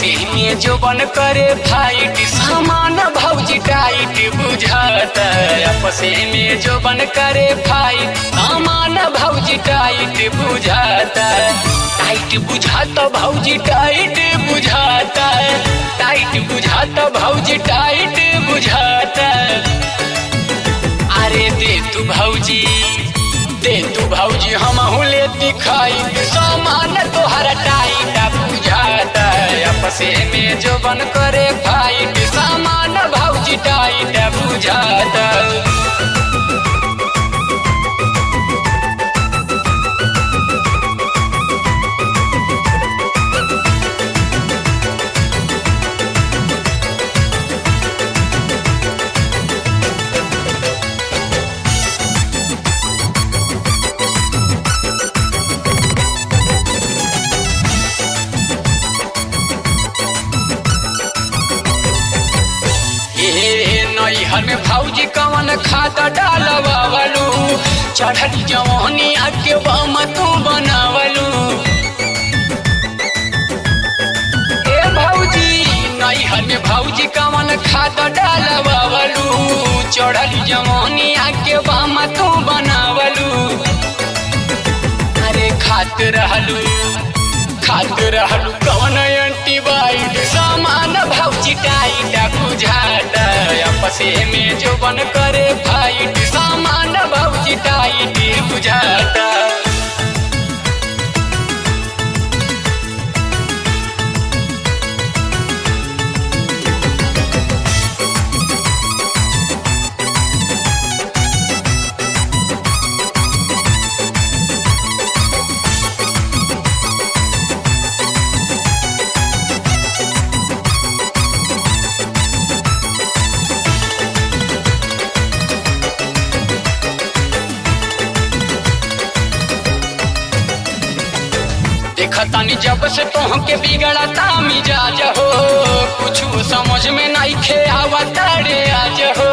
आपसे में जो बन करे फाइट सामान भौजी टाइट बुझाता आपसे में जो बन करे फाइट सामान भौजी टाइट बुझाता टाइट बुझाता भौजी टाइट बुझाता टाइट बुझाता भौजी टाइट बुझाता अरे दे तू भौजी दे तू भौजी हम ले दिखाई सामान तोहरा टाइट बुझाता आपसे में जो बन करे फाइट सामान भौजी टाइट बुझाता ए नैहर में भौजी कवन खाता डालवावलू चढ़ल जवानी आके बम तू बनावलू ए भौजी नैहर में भौजी कवन खाता डालवावलू चढ़ल जवानी आके बम तू बनावलू अरे खात रहलू खात रहलू कवन एंटीबाइट सामान भौजी टाइट बुझाता आपसे में जो बन करे फाइट सामान भौजी टाइट बुझाता देखतानी जब से तोहके बिगड़ता मिजाज हो कुछ समझ में नहीं खे आवता रे आज हो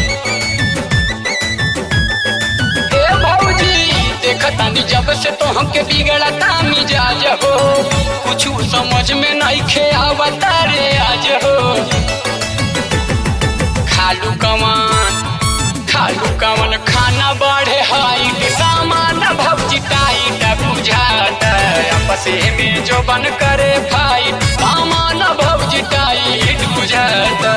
ए भौजी देखतानी जब से तोहके बिगड़ता मिजाज हो कुछ समझ में नहीं खे आवता रे आज हो खालू कमान खालू कवन खाना बढ़े हाइट सामान भौजी टाइट बुझाता आपसे में जो बन करे फाइट सामान भौजी टाइट बुझाता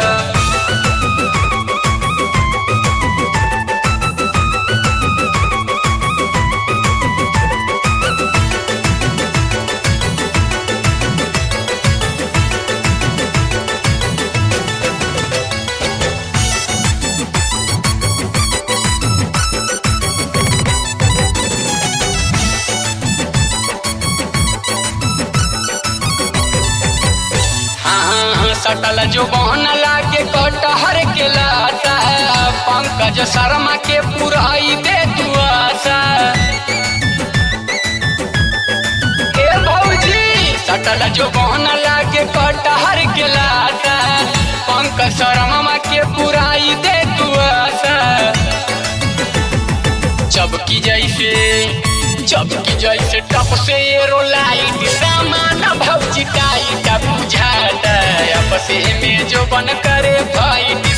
हाँ सटल जो बहन लागे कटहर के लाता पंकज शर्मा के पुराई दे तू आशा ए भौजी सटल जो बहन लागे कटहर के लाता पंकज शर्मा के पुराई दे तू आशा चबकी जैसे चबकी जैसे टप से एरो लाइट सामान भौजी टाइट बुझाता आपसे में जो बन करे फाइट